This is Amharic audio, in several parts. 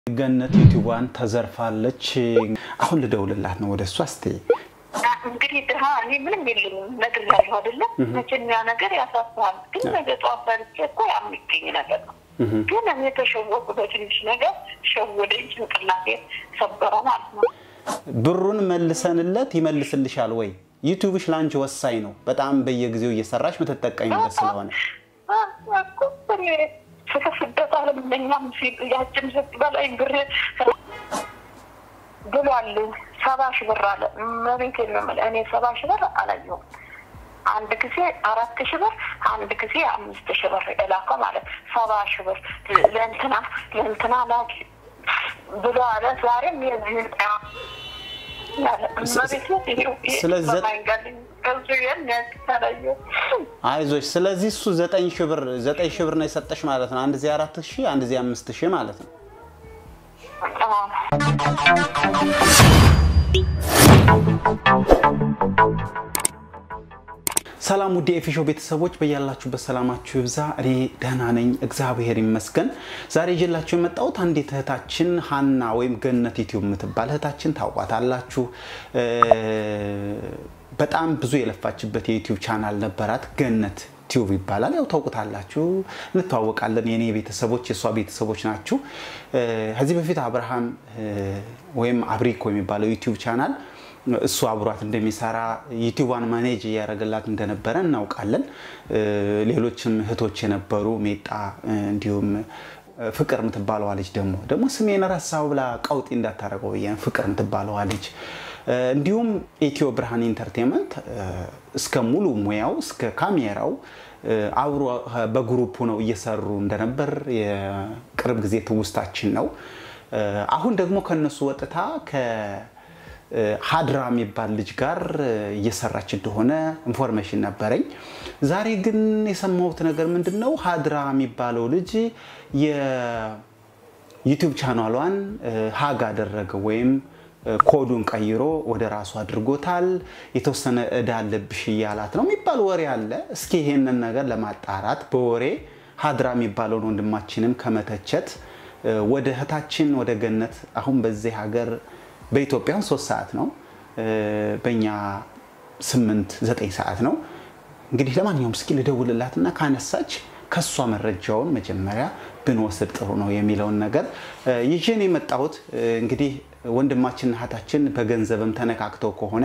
ገነት ዩቲዩቧን ተዘርፋለች። አሁን ልደውልላት ነው ወደ እሷ እስቲ እንግዲህ ድሀ እኔ ምንም የለኝም ነግሬያለሁ አይደለም። መቼም ያ ነገር ያሳስሃል። ግን ነገ ጠዋት በልቼ እኮ የሚገኝ ነገር ነው። ግን እኔ ተሸወቁ በትንሽ ነገር ሸወደኝ፣ ጭንቅላቴ ሰበረው ማለት ነው። ብሩን መልሰንለት ይመልስልሻል ወይ? ዩቲዩብሽ ለአንቺ ወሳኝ ነው በጣም በየጊዜው እየሰራሽ ምትጠቀሚበት ስለሆነ ስስደት አለምኛም ያችን ስት በላይ ብር ብሏል። ሰባ ሺህ ብር አለ መቤት የምል እኔ ሰባ ሺህ ብር አላየሁም። አንድ ጊዜ አራት ሺህ ብር አንድ ጊዜ አምስት ሺህ ብር የላከው ማለት ሰባ ሺህ ብር ለእንትና ለእንትና ላኪ ብሎ አለ። ዛሬም የዚህን አይዞሽ። ስለዚህ እሱ ዘጠኝ ሺህ ብር ዘጠኝ ሺህ ብር ነው የሰጠሽ ማለት ነው። አንድ ጊዜ አራት ሺህ አንድ ጊዜ አምስት ሺህ ማለት ነው። ሰላም ውድ የኤፊሾ ቤተሰቦች በያላችሁበት ሰላማችሁ ይብዛ። እኔ ደህና ነኝ፣ እግዚአብሔር ይመስገን። ዛሬ ይዤላችሁ የመጣሁት አንዲት እህታችን ሀና ወይም ገነት ዩቲዩብ የምትባል እህታችን ታውቋታላችሁ። በጣም ብዙ የለፋችበት የዩቲዩብ ቻናል ነበራት፣ ገነት ቲዩብ ይባላል። ያው ታውቁታላችሁ፣ እንተዋወቃለን። የኔ ቤተሰቦች የእሷ ቤተሰቦች ናችሁ። ከዚህ በፊት አብርሃም ወይም አብሪኮ የሚባለው ዩቲዩብ ቻናል እሱ አብሯት እንደሚሰራ ዩቲዩቧን ማኔጅ እያደረገላት እንደነበረ እናውቃለን። ሌሎችም እህቶች የነበሩ ሜጣ፣ እንዲሁም ፍቅር የምትባለዋ ልጅ ደግሞ ደግሞ ስሜን ረሳው ብላ ቀውጢ እንዳታደረገው ብዬ ፍቅር የምትባለዋ ልጅ እንዲሁም ኢትዮ ብርሃን ኢንተርቴንመንት እስከ ሙሉ ሙያው እስከ ካሜራው አብሮ በግሩፕ ነው እየሰሩ እንደነበር የቅርብ ጊዜ ትውስታችን ነው። አሁን ደግሞ ከነሱ ወጥታ ሀድራ የሚባል ልጅ ጋር እየሰራች እንደሆነ ኢንፎርሜሽን ነበረኝ። ዛሬ ግን የሰማሁት ነገር ምንድን ነው? ሀድራ የሚባለው ልጅ የዩቲዩብ ቻናሏን ሀግ አደረገ ወይም ኮዱን ቀይሮ ወደ ራሱ አድርጎታል። የተወሰነ እዳ አለብሽ እያላት ነው የሚባል ወሬ አለ። እስኪ ይሄንን ነገር ለማጣራት በወሬ ሀድራ የሚባለውን ወንድማችንም ከመተቸት ወደ እህታችን ወደ ገነት አሁን በዚህ ሀገር በኢትዮጵያን ሶስት ሰዓት ነው፣ በእኛ ስምንት ዘጠኝ ሰዓት ነው። እንግዲህ ለማንኛውም እስኪ ልደውልላትና ካነሳች ከእሷ መረጃውን መጀመሪያ ብንወስድ ጥሩ ነው የሚለውን ነገር ይዤን የመጣሁት እንግዲህ ወንድማችን እህታችን በገንዘብም ተነካክተው ከሆነ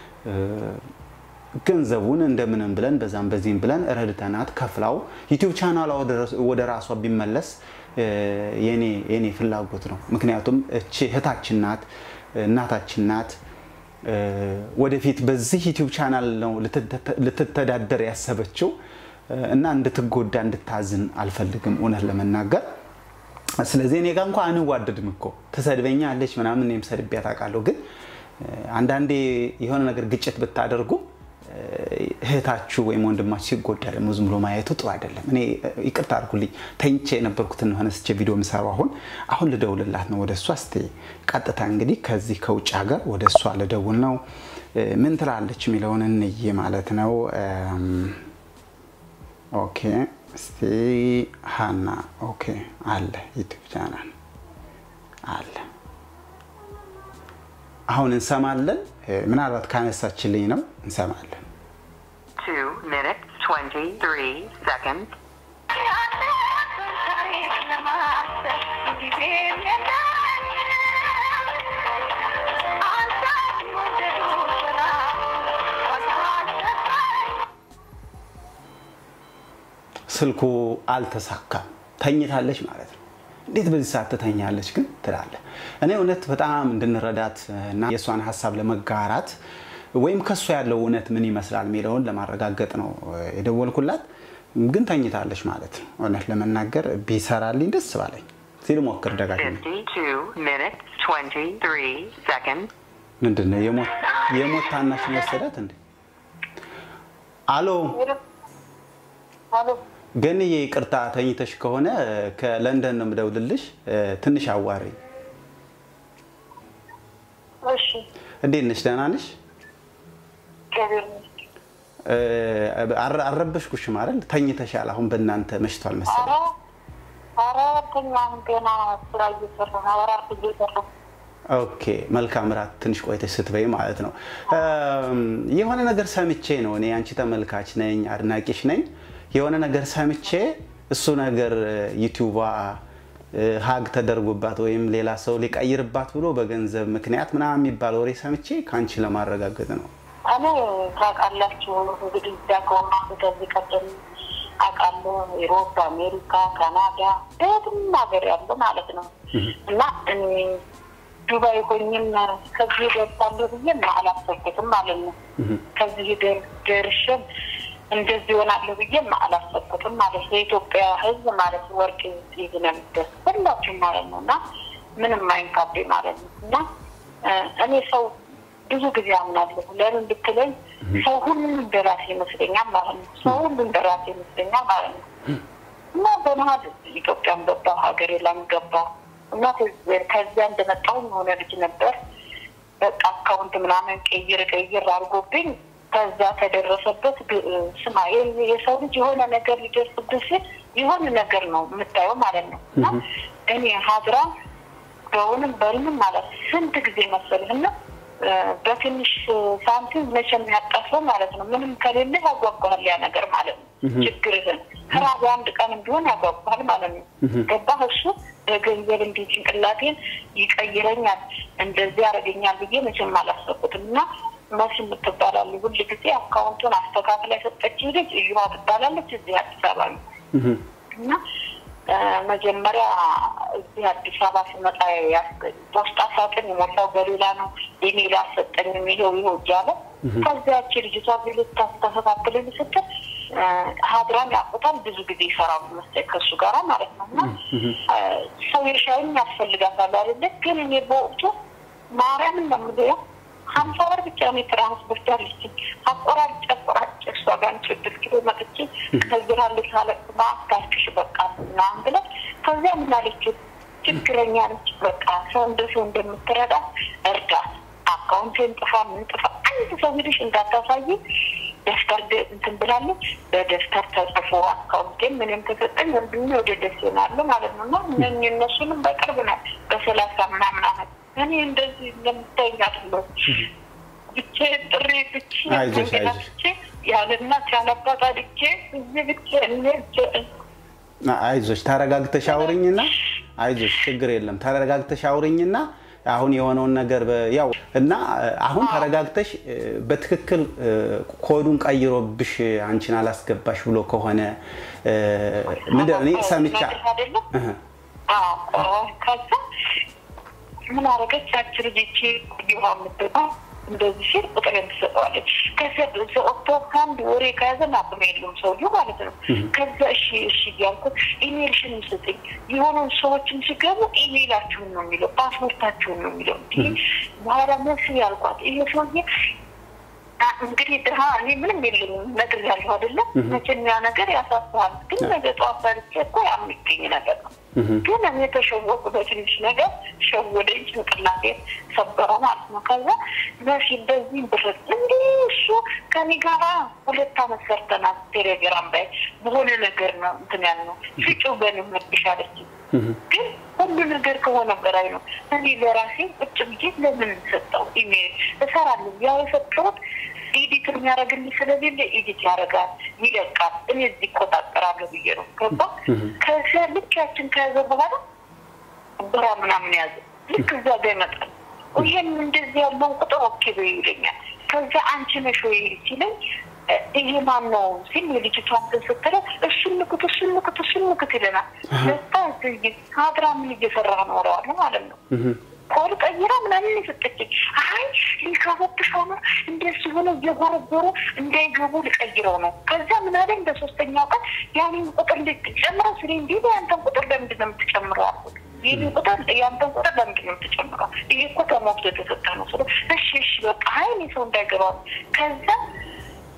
ገንዘቡን እንደምንም ብለን በዛም በዚህም ብለን ረድተናት ከፍላው ዩቲዩብ ቻናሏ ወደ ራሷ ቢመለስ የኔ ፍላጎት ነው። ምክንያቱም እቺ እህታችን ናት፣ እናታችን ናት። ወደፊት በዚህ ዩቲዩብ ቻናል ነው ልትተዳደር ያሰበችው እና እንድትጎዳ እንድታዝን አልፈልግም እውነት ለመናገር ስለዚህ እኔ ጋር እንኳ አንዋደድም እኮ ትሰድበኛ አለች ምናምን እኔም ሰድቤያት አውቃለሁ። ግን አንዳንዴ የሆነ ነገር ግጭት ብታደርጉ እህታችሁ ወይም ወንድማችሁ ሲጎዳ ደግሞ ዝም ብሎ ማየቱ ጥሩ አይደለም። እኔ ይቅርታ አድርጉልኝ ተኝቼ የነበርኩትን ሆነ ስቼ ቪዲዮ የምሰራው አሁን አሁን ልደውልላት ነው ወደ እሷ። እስኪ ቀጥታ እንግዲህ ከዚህ ከውጭ ሀገር ወደ እሷ ልደውል ነው። ምን ትላለች የሚለውን እንይ ማለት ነው። ኦኬ እስቲ ሀና ኦኬ አለ ዩቲዩብ ቻናል አለ። አሁን እንሰማለን። ምናልባት ካነሳችልኝ ነው እንሰማለን። ስልኩ አልተሳካም። ተኝታለች ማለት ነው። እንዴት በዚህ ሰዓት ትተኛለች ግን ትላለህ። እኔ እውነት በጣም እንድንረዳት እና የእሷን ሀሳብ ለመጋራት ወይም ከእሷ ያለው እውነት ምን ይመስላል የሚለውን ለማረጋገጥ ነው የደወልኩላት። ግን ተኝታለች ማለት ነው። እውነት ለመናገር ቢሰራልኝ ደስ ባለኝ ሲል ሞክር ደጋግሜ። ምንድን ነው የሞት ታናሽ ወሰዳት እንዴ? አሎ ገንዬ ይቅርታ ተኝተሽ ከሆነ ከለንደን ነው የምደውልልሽ። ትንሽ አዋሪ። እንዴት ነሽ? ደህና ነሽ? አልረበሽኩሽም አይደል? ተኝተሻል። አሁን በእናንተ መሽቷል መሰለኝ። ኧረ ሰራተኛ ገና ስራ እየሰራ ነው። እራት እየሰራ ኦኬ መልካም ራት ትንሽ ቆይተሽ ስትበይ ማለት ነው። የሆነ ነገር ሰምቼ ነው እኔ አንቺ ተመልካች ነኝ አድናቂሽ ነኝ። የሆነ ነገር ሰምቼ እሱ ነገር ዩቲዩቧ ሀግ ተደርጎባት ወይም ሌላ ሰው ሊቀይርባት ብሎ በገንዘብ ምክንያት ምናምን የሚባል ወሬ ሰምቼ ከአንቺ ለማረጋገጥ ነው። እኔ ታውቃላችሁ እንግዲህ ዳከውና ከዚህ ቀደም አውቃለሁ ኢሮፕ፣ አሜሪካ፣ ካናዳ በየትም ሀገር ያለ ማለት ነው እና እኔ ዱባይ ሆኝም ከዚህ ደርሳለሁ ብዬም አላሰብኩትም ማለት ነው። ከዚህ ደርሼም እንደዚህ ይሆናለሁ ብዬም አላሰብኩትም ማለት ነው። የኢትዮጵያ ሕዝብ ማለት ወርቅ ይዝ ነው የሚደርስ ሁላችሁም ማለት ነው እና ምንም አይንካቤ ማለት ነው እና እኔ ሰው ብዙ ጊዜ አምናለሁ። ለምን ብትለኝ ሰው ሁሉም እንደራሴ ይመስለኛል ማለት ነው። ሰው ሁሉ እንደራሴ ይመስለኛል ማለት ነው እና በመሀል ኢትዮጵያም ገባሁ ሀገሬ ላም ገባሁ እና ከዚያ እንደመጣሁ የሆነ ልጅ ነበር በቃ አካውንት ምናምን ቀይር ቀይር አድርጎብኝ ከዛ ተደረሰበት። ስማ የሰው ልጅ የሆነ ነገር ሊደርስብህ ሲል የሆነ ነገር ነው የምታየው ማለት ነው እና እኔ ሀድራ በውንም በልምም ማለት ስንት ጊዜ መሰልህና በትንሽ ሳንቲም መቼም ያጠፈው ማለት ነው። ምንም ከሌለ ያጓጓል ያ ነገር ማለት ነው። ችግርህን ስራ በአንድ ቀን ቢሆን ያጓጓል ማለት ነው። ገባህ? እሱ በገንዘብ እንዲህ ጭንቅላቴን ይቀይረኛል እንደዚህ ያደርገኛል ብዬ መቼም አላሰብኩትም እና መስ የምትባላሉ ሁል ጊዜ አካውንቱን አስተካክላ የሰጠችኝ ልጅ እዩዋ ትባላለች። እዚህ አዲስ አበባ ነው እና መጀመሪያ እዚህ አዲስ አበባ ስመጣ ፖስታ ሳጥን የሞላው በሌላ ነው ኢሜል አሰጠኝ የሚለው ይኸው እያለ ከዚያች ልጅቷ ቢልት ታስተካክልን ስትል ሀድራን ያቁታል ብዙ ጊዜ ይሰራሉ መሰለኝ ከእሱ ጋራ ማለት ነው እና ሰው የሻይም ያስፈልጋታል አይደለ ግን እኔ በወቅቱ ማርያምን ነው የምልህ ሀምሳ ብር ብቻ ነው የትራንስፖርት ያለችኝ። አቆራጭ አቆራጭ እሷ ጋር ስድስት ኪሎ መጥቼ ከዚራ ልሳለቅ በአስታርክሽ በቃ ምናምን ብለ ከዚያ ምን አለችው ችግረኛ ነች። በቃ ሰው እንደ ሰው እንደምትረዳ እርዳት። አካውንቴን ጥፋ ምን ጥፋ አንድ ሰው ሄደሽ እንዳታሳይ ደፍተር እንትን ብላለች። በደፍተር ተጽፎ አካውንቴን ምንም ተሰጠኝ ወንድሜ ወደ ደስ ይሆናሉ ማለት ነው እና እነ እነሱንም በቅርብ ነው በሰላሳ ምናምን አመት እኔ እንደዚህ እንደምታይኝ አይደለሁም። ብቻዬን ጥሬ ብቻዬን ብቻ ያለ እናት ያለ አባት አድጌ እዚህ ብቻዬን አይዞሽ ተረጋግተሽ አውሪኝና አይዞሽ ችግር የለም ተረጋግተሽ አውሪኝና አሁን የሆነውን ነገር ያው እና አሁን ተረጋግተሽ በትክክል ኮዱን ቀይሮብሽ አንቺን አላስገባሽ ብሎ ከሆነ ምንድን እኔ ሰምቻ ከዛ ምን አደረገች ያች ልጅ ይቺ ጊባ የምትባል እንደዚህ ሲል ቁጥር ትሰጠዋለች። ከዚያ ዘወጥቶ ከአንድ ወሬ ከያዘ አቅም የለውም ሰውዬው ማለት ነው። ከዛ እሺ እሺ እያልኩት ኢሜልሽን ስጥኝ የሆኑ ሰዎችም ሲገቡ ኢሜላችሁን ነው የሚለው ፓስፖርታችሁን ነው የሚለው። እንዲህ በኋላ መስ ያልኳት ይሄ ሰውዬ እንግዲህ ድሀ እኔ ምንም የለኝም ነግሬያለሁ አይደለም። መቼም ያ ነገር ያሳስሃል፣ ግን ነገ ጠዋት በልቼ እኮ የሚገኝ ነገር ነው። ግን እኔ ተሸወቁ በትንሽ ነገር ሸወደኝ፣ ጭንቅላቴን ሰበረ ማለት ነው። ከዛ መሲ በዚህ ብርት እንዲህ እሱ ከኔ ጋራ ሁለት አመት ሰርተናል። ቴሌግራም ላይ በሆነ ነገር ነው እንትን ያልነው ፍጩ በን መብሻለች ግን ሁሉ ነገር ከሆነ በላይ ነው። እኔ ለራሴ ቁጭ ብዬ ለምን ሰጠው ኢሜል እሰራለሁ። ያው የሰጠሁት ኤዲት የሚያደርግልኝ ስለሌለ ኤዲት ያደርጋል፣ ይለቃል። እኔ እዚህ ይቆጣጠራለሁ ብዬ ነው ገባ። ከዚያ ልክ ያችን ከያዘ በኋላ ብራ ምናምን ያዘ። ልክ እዛ ጋ ይመጣል። ይሄን እንደዚህ ያለውን ቁጥር ኦኬ በይ ይለኛል። ከዚያ አንቺ ነሽ ወይ ሲለኝ ይሄ ማን ነው ሲል የልጅቷን እንትን ስትለው እሱን ንኩት እሱን ንኩት እሱን ንኩት ይለናል። ለታ ሀድራ ምን እየሰራ ነው እለዋለሁ ማለት ነው። ኮድ ቀይራ ምናምን የሰጠችኝ አይ ሊገቡብሽ ሆኖ እንደሱ ሆነ እየጎረጎሩ እንዳይገቡ ልቀይረው ነው። ከዛ ምን አለኝ በሶስተኛው ቀን ያንን ቁጥር እንድትጨምረው ስለ እንዲ ያንተን ቁጥር ለምንድን ነው የምትጨምረው አልኩት። ይህን ቁጥር ያንተን ቁጥር ለምንድን ነው የምትጨምረው? ይሄ እኮ ተሞክቶ የተሰጠ ነው ስለ እሺ እሺ በቃ አይ እኔ ሰው እንዳይገባ ከዛ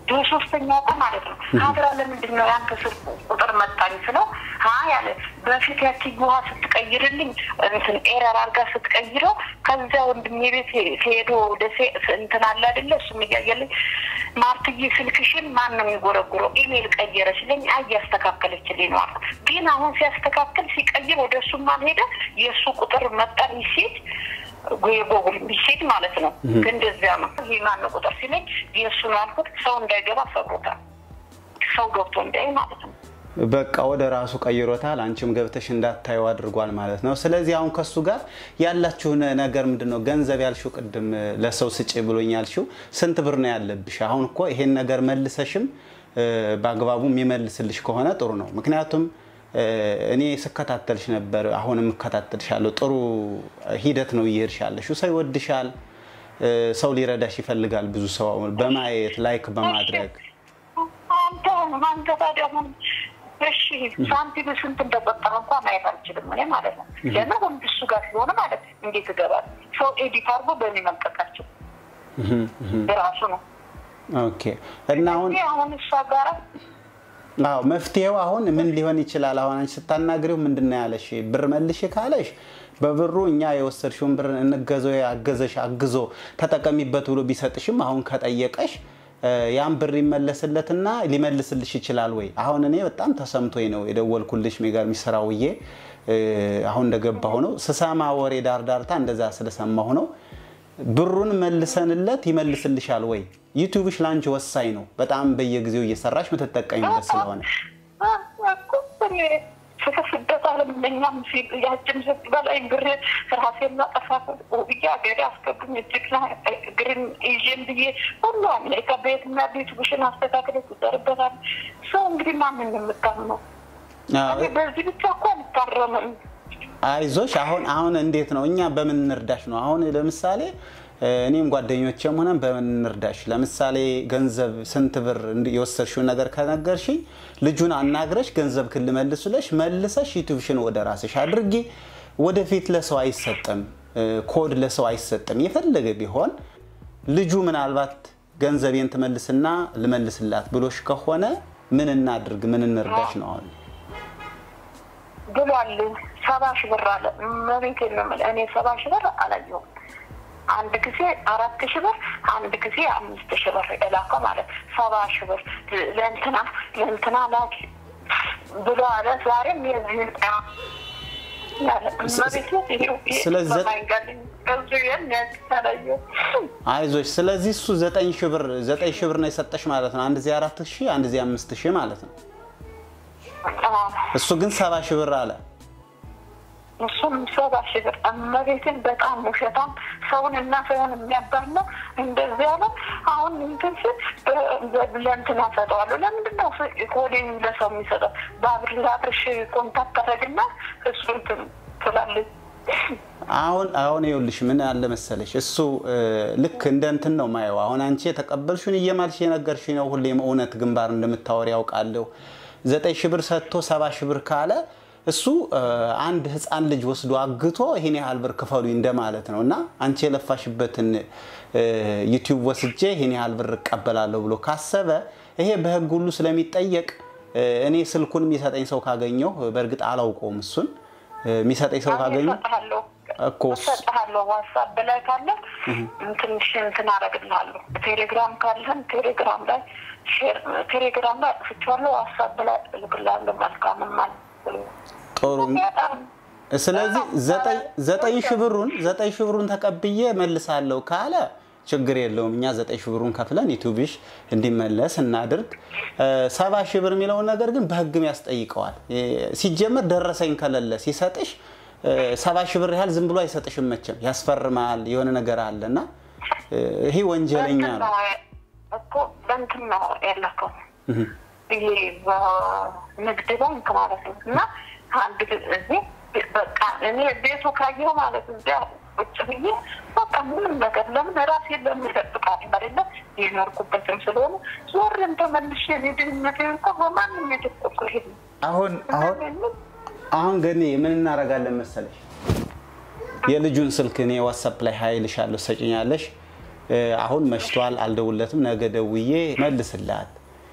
በሶስተኛው ቀን ማለት ነው ሀድራ ለምንድን ነው ያንተ ስልክ ቁጥር መጣኝ ስለው አይ አለ በፊት ያቺ ውሃ ስትቀይርልኝ እንትን ኤረር አድርጋ ስትቀይረው ከዚያ ወንድሜ ቤት ሄዶ ደሴ እንትን አለ አይደለ እሱም እያየልኝ ማርትዬ ስልክሽን ማን ነው የሚጎረጉረው ኢሜል ቀየረ ሲለኝ አይ እያስተካከለችልኝ ነው አልኩት ግን አሁን ሲያስተካክል ሲቀይር ወደ እሱም አልሄደ የእሱ ቁጥር መጣ ሚሴጅ የጎጉል ሚሴጅ ማለት ነው ግን እንደዚያ ነው ይህ ማን ነው ቁጥር ሲለኝ የእሱ ነው አልኩት ሰው እንዳይገባ ሰብሮታል ሰው ገብቶ እንዳይ ማለት ነው በቃ ወደ ራሱ ቀይሮታል። አንቺም ገብተሽ እንዳታዩ አድርጓል ማለት ነው። ስለዚህ አሁን ከሱ ጋር ያላችሁ ነገር ምንድን ነው? ገንዘብ ያልሽው ቅድም ለሰው ስጭ ብሎኝ ያልሽው ስንት ብር ነው ያለብሽ? አሁን እኮ ይሄን ነገር መልሰሽም በአግባቡ የሚመልስልሽ ከሆነ ጥሩ ነው። ምክንያቱም እኔ ስከታተልሽ ነበር፣ አሁንም እከታተልሻለሁ። ጥሩ ሂደት ነው እየሄድሽ ያለሽው። ሰው ይወድሻል፣ ሰው ሊረዳሽ ይፈልጋል። ብዙ ሰው በማየት ላይክ በማድረግ አንተ አንተ ታዲያ አሁን እሺ ሳንቲም ስንት እንደቆጠረ እንኳ ማየት አልችልም እኔ ማለት ነው። ለምን ወንድ እሱ ጋር ስለሆነ ማለት እንዴት ይገባል? ሰው ኤዲት አድርጎ በእኔ መልቀቃቸው ራሱ ነው። ኦኬ እና አሁን አሁን እሷ ጋር አዎ መፍትሄው አሁን ምን ሊሆን ይችላል? አሁን አንቺ ስታናግሪው ምንድን ነው ያለሽ? ብር መልሽ ካለሽ በብሩ እኛ የወሰድሽውን ብር እንገዘው ያገዘሽ አግዞ ተጠቀሚበት ብሎ ቢሰጥሽም አሁን ከጠየቀሽ ያን ብር ይመለስለትና ሊመልስልሽ ይችላል ወይ? አሁን እኔ በጣም ተሰምቶኝ ነው የደወልኩልሽ። የሚገርም ስራ ውዬ አሁን እንደገባሁ ነው ስሰማ ወሬ ዳርዳርታ እንደዛ ስለሰማሁ ነው። ብሩን መልሰንለት ይመልስልሻል ወይ? ዩቲዩብሽ ለአንቺ ወሳኝ ነው በጣም በየጊዜው እየሰራሽ ምትጠቀሚበት ስለሆነ ስደት አለም ለኛም ያችን ህግ በላይ ብር ራሴን ማጠፋ ብዬ ሀገሬ አስገቡኝ እጅግ እግርን ይዤን ብዬ ሁሉ አሜሪካ ቤትና ቤት ብሽን አስተካክለ ይደርበታል። ሰው እንግዲህ ማንን የምታምነው? በዚህ ብቻ እኮ አልታረምም። አይዞሽ። አሁን አሁን እንዴት ነው እኛ በምን እንርዳሽ ነው? አሁን ለምሳሌ እኔም ጓደኞቼም ሆነን በምን እንርዳሽ? ለምሳሌ ገንዘብ ስንት ብር የወሰድሽውን ነገር ከነገርሽኝ ልጁን አናግረሽ ገንዘብ ክል መልሱለሽ መልሰሽ ዩቲዩብሽን ወደ ራስሽ አድርጊ። ወደፊት ለሰው አይሰጥም፣ ኮድ ለሰው አይሰጥም። የፈለገ ቢሆን ልጁ ምናልባት ገንዘቤን ትመልስና ልመልስላት ብሎሽ ከሆነ ምን እናድርግ? ምን እንርዳሽ ነው አሁን ብሏል። ሰባ ሺህ ብር አለ መቤት የምል እኔ ሰባ ሺህ ብር አላየሁም። አንድ ጊዜ አራት ሺህ ብር አንድ ጊዜ አምስት ሺህ ብር የላከው ማለት ሰባ ሺህ ብር ለእንትና ለእንትና ላኪ ብሎ አለ። ዛሬም የዚህን አይዞሽ። ስለዚህ እሱ ዘጠኝ ሺህ ብር ዘጠኝ ሺህ ብር ነው የሰጠሽ ማለት ነው። አንድ ጊዜ አራት ሺህ አንድ ጊዜ አምስት ሺህ ማለት ነው። እሱ ግን ሰባ ሺህ ብር አለ። እሱም ሰባ ሺህ ብር እመቤትን በጣም ውሸታም ሰውን እና ሰውን የሚያባላ እንደዚህ ያለ አሁን እንትን ስል ለእንትን አሰጠዋለሁ። ለምንድን ነው ኮዴን ለሰው የሚሰጠው? በአብር ለአብርሽ ኮንታክት አደረግና እሱ እንትን ትላለች። አሁን አሁን ይኸውልሽ ምን አለ መሰለሽ እሱ ልክ እንደ እንትን ነው ማየው። አሁን አንቺ የተቀበልሽውን እየማልሽ የነገርሽ ነው። ሁሌም እውነት ግንባር እንደምታወሪ ያውቃለሁ። ዘጠኝ ሺህ ብር ሰጥቶ ሰባ ሺህ ብር ካለ እሱ አንድ ህፃን ልጅ ወስዶ አግቶ ይሄን ያህል ብር ክፈሉ እንደማለት ነው። እና አንቺ የለፋሽበትን ዩቲዩብ ወስጄ ይሄን ያህል ብር እቀበላለሁ ብሎ ካሰበ ይሄ በህግ ሁሉ ስለሚጠየቅ እኔ ስልኩን የሚሰጠኝ ሰው ካገኘው በእርግጥ አላውቀውም እሱን የሚሰጠኝ ሰው ካገኘ እኮ እሰጥሃለሁ። ዋትሳፕ ላይ ካለ ትንሽ እንትን አደርግልሃለሁ። ቴሌግራም ካለን ቴሌግራም ላይ ቴሌግራም ላይ ፍቻለሁ። ዋትሳፕ ላይ እልክልሃለሁ። መልካም ማለት ጥሩ። ስለዚህ ዘጠኝ ሺህ ብሩን ዘጠኝ ሺህ ብሩን ተቀብዬ መልሳለሁ ካለ ችግር የለውም። እኛ ዘጠኝ ሺህ ብሩን ከፍለን ዩቲዩብሽ እንዲመለስ እናድርግ። ሰባ ሺህ ብር የሚለውን ነገር ግን በህግም ያስጠይቀዋል። ሲጀመር ደረሰኝ ከሌለ ሲሰጥሽ ሰባ ሺህ ብር ያህል ዝም ብሎ አይሰጥሽም። መቼም ያስፈርማል፣ የሆነ ነገር አለ እና ይሄ ወንጀለኛ ነው እኮ በእንትን ነው ያለከው ይሄ በንግድ ባንክ ማለት ነው እና አንድ እዚህ በቃ እኔ ቤቱ ካየሁ ማለት እዚያ ቁጭ ብዬ በቃ ምንም ነገር ለምን ራሴ ለምደብቃል አይደለ የኖርኩበትም ስለሆነ ዞርን ተመልሼ ድህነት እንኳ በማንም የተቆቁ ሄድ አሁን አሁን አሁን ግን ምን እናደርጋለን መሰለሽ የልጁን ስልክ እኔ ዋትሳፕ ላይ ሀይልሻለሁ ሰጭኛለሽ አሁን መሽቷል፣ አልደውለትም፣ ነገ ደውዬ መልስላት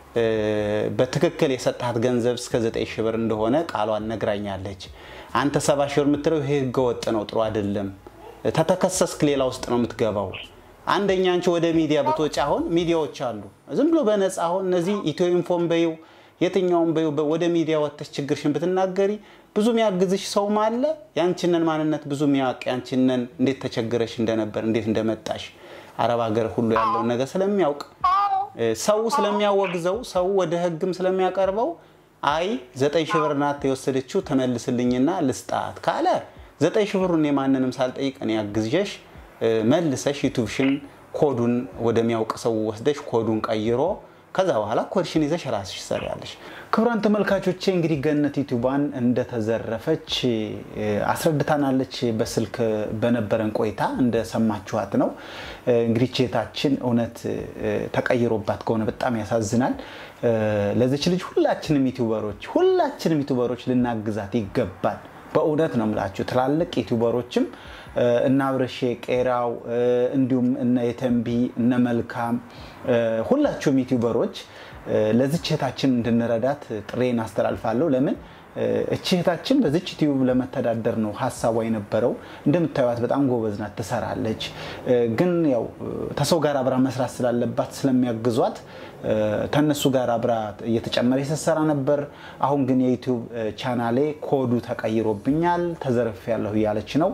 በትክክል የሰጣት ገንዘብ እስከ ዘጠኝ ሺህ ብር እንደሆነ ቃሏን ነግራኛለች። አንተ ሰባ ሺህ ብር የምትለው ይሄ ህገወጥ ነው፣ ጥሩ አይደለም። ተተከሰስክ ሌላ ውስጥ ነው የምትገባው። አንደኛ አንቺ ወደ ሚዲያ ብትወጪ አሁን ሚዲያዎች አሉ ዝም ብሎ በነፃ አሁን እነዚህ ኢትዮ ኢንፎም በይው የትኛውም በይው ወደ ሚዲያ ወጥተሽ ችግርሽን ብትናገሪ ብዙ የሚያግዝሽ ሰውም አለ። ያንቺነን ማንነት ብዙ የሚያውቅ ያንቺነን እንዴት ተቸግረሽ እንደነበር እንዴት እንደመጣሽ አረብ ሀገር ሁሉ ያለውን ነገር ስለሚያውቅ ሰው ስለሚያወግዘው ሰው ወደ ህግም ስለሚያቀርበው አይ ዘጠኝ ሺህ ብር ናት የወሰደችው ተመልስልኝና ልስጣት ካለ ዘጠኝ ሺህ ብሩን የማንንም ሳልጠይቅ እኔ አግዝሽ መልሰሽ ዩቱብሽን ኮዱን ወደሚያውቅ ሰው ወስደሽ ኮዱን ቀይሮ ከዛ በኋላ ኮድሽን ይዘሽ ራስሽ ትሰሪያለሽ። ክቡራን ተመልካቾቼ እንግዲህ ገነት ዩቱባን እንደተዘረፈች አስረድታናለች። በስልክ በነበረን ቆይታ እንደሰማችኋት ነው። እንግዲህ ቼታችን እውነት ተቀይሮባት ከሆነ በጣም ያሳዝናል። ለዚች ልጅ ሁላችንም ዩቱበሮች ሁላችንም ዩቱበሮች ልናግዛት ይገባል። በእውነት ነው የምላችሁ ትላልቅ ዩቱበሮችም እነ አብረሼ ቄራው እንዲሁም እነ የተንቢ እነ መልካም ሁላችሁም ዩቲዩበሮች ለዚች እህታችን እንድንረዳት ጥሬን አስተላልፋለሁ። ለምን እቺ እህታችን በዚች ዩቲዩብ ለመተዳደር ነው ሀሳቧ የነበረው። እንደምታዩት በጣም ጎበዝ ናት፣ ትሰራለች። ግን ያው ተሰው ጋር አብራ መስራት ስላለባት ስለሚያግዟት ከነሱ ጋር አብራ እየተጨመረ ስትሰራ ነበር። አሁን ግን የዩቲዩብ ቻናሌ ኮዱ ተቀይሮብኛል ተዘርፍ ያለሁ እያለች ነው።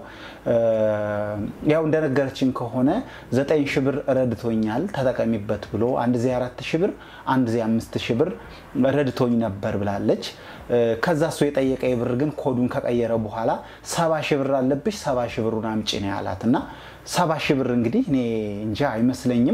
ያው እንደነገረችን ከሆነ ዘጠኝ ሺህ ብር ረድቶኛል ተጠቀሚበት ብሎ አንድ ዜ አራት ሺህ ብር አንድ ዜ አምስት ሺህ ብር ረድቶኝ ነበር ብላለች። ከዛ እሱ የጠየቀ ብር ግን ኮዱን ከቀየረ በኋላ ሰባ ሺህ ብር አለብሽ ሰባ ሺህ ብሩን አምጪ ነው ያላት እና ሰባ ሺህ ብር እንግዲህ እኔ እንጃ አይመስለኝም።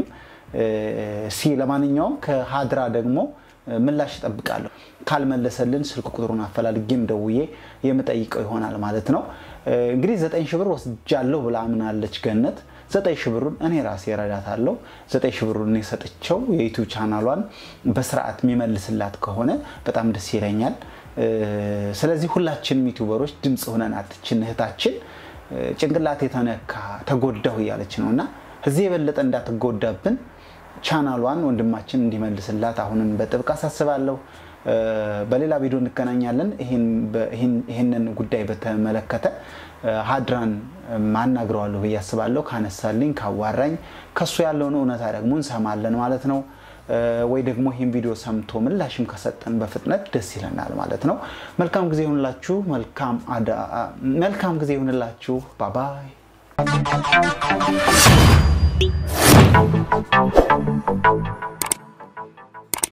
ሲ ለማንኛውም ከሀድራ ደግሞ ምላሽ እጠብቃለሁ። ካልመለሰልን ስልክ ቁጥሩን አፈላልጌም ደውዬ የምጠይቀው ይሆናል ማለት ነው። እንግዲህ ዘጠኝ ሺህ ብር ወስጃለሁ ብላ አምናለች ገነት። ዘጠኝ ሺህ ብሩን እኔ ራሴ እረዳታለሁ። ዘጠኝ ሺህ ብሩን እኔ ሰጥቼው የዩቱብ ቻናሏን በስርዓት የሚመልስላት ከሆነ በጣም ደስ ይለኛል። ስለዚህ ሁላችንም ዩቱበሮች ድምፅ ሆነናት ይችን እህታችን ጭንቅላት የተነካ ተጎዳሁ እያለች ነው እና እዚህ የበለጠ እንዳትጎዳብን ቻናሏን ወንድማችን እንዲመልስላት አሁንም በጥብቅ አሳስባለሁ። በሌላ ቪዲዮ እንገናኛለን። ይህንን ጉዳይ በተመለከተ ሀድራን ማናግረዋለሁ ብዬ አስባለሁ። ካነሳልኝ ካዋራኝ ከሱ ያለውን እውነታ ደግሞ እንሰማለን ማለት ነው። ወይ ደግሞ ይህን ቪዲዮ ሰምቶ ምላሽም ከሰጠን በፍጥነት ደስ ይለናል ማለት ነው። መልካም ጊዜ ይሁንላችሁ። መልካም ጊዜ ይሁንላችሁ። ባባይ Thank you.